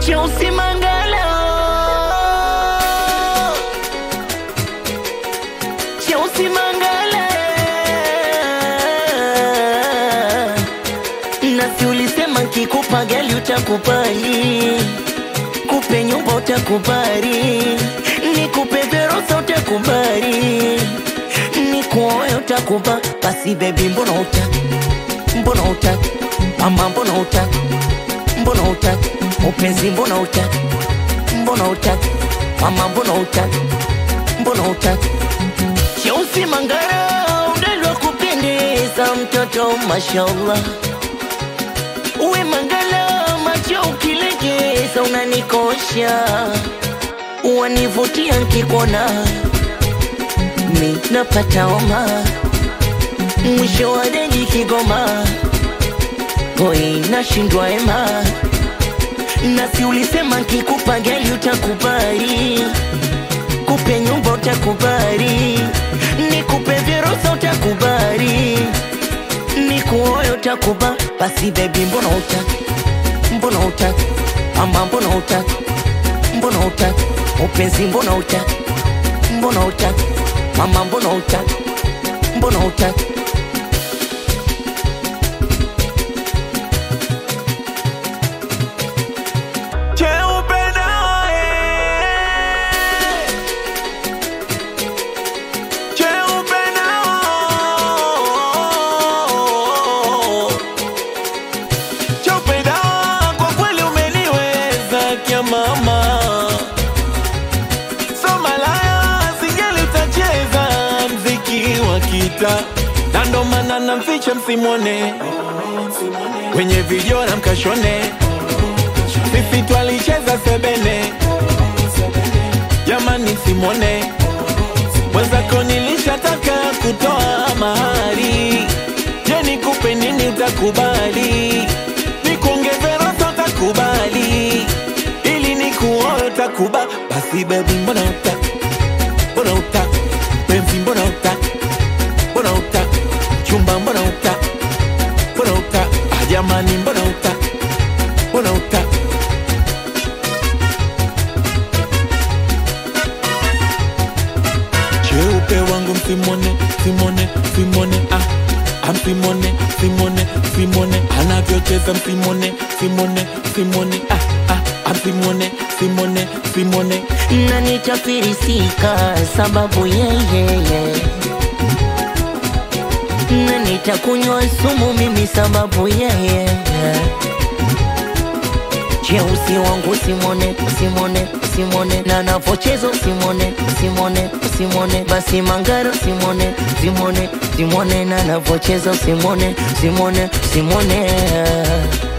cheusi mangala cheusi mangala nasi ulisema kikupa gali utakubali kupe nyumba utakubali nikupe verosa utakubali nikuoe utakuba basi bebi mbona utaki mbona utaki mama mbona utaki mbona utaki upenzi mbona utaki mbona utaki mama mbona utaki mbona utaki cheusi mangara udalwa kupendeza mtoto mashallah uwe mangala macho ukilegeza unanikosha wanivutia nkikona mi napata homa mwisho wa deni Kigoma hoi nashindwa ema nasi ulisema nkikupa gali utakubali kupe nyumba utakubali nikupe vyerosa utakubali nikuoyo utakuba basi bebi mbona utaki mbona utaki mama mbona utaki mbona utaki upenzi mbona utaki mbona utaki mama mbona utaki mbona utaki Cheupe nawe, cheupe nao, cheupe nao, kwa kweli umeniweza kia mama, so malaya singeli utacheza mziki wa kita, na ndo maana namficha msimwone kwenye video na mkashone sisi twalicheza sebene, jamani, simone mwenzako, nilishataka kutoa mahari. Je, nikupe nini? Utakubali nikuongeze rosa? Utakubali ili nikuoe? Utakuba basi, bebi, mbona utaki, mbona utaki penzi, mbona utaki, mbona utaki chumba, mbona utaki, mbona utaki ah, jamani, mbona utaki, mbona utaki cheupe wangu msimone simone simone ah amsimone simone simone anavyocheza msimone simone simone ah ah amsimone simone simone na nitafirisika sababu yeyeye na nitakunywa sumu mimi sababu yeye cheusi wangu simone simone simone na navochezo simone simone simone basi mangaro simone simone simone na navochezo simone simone simone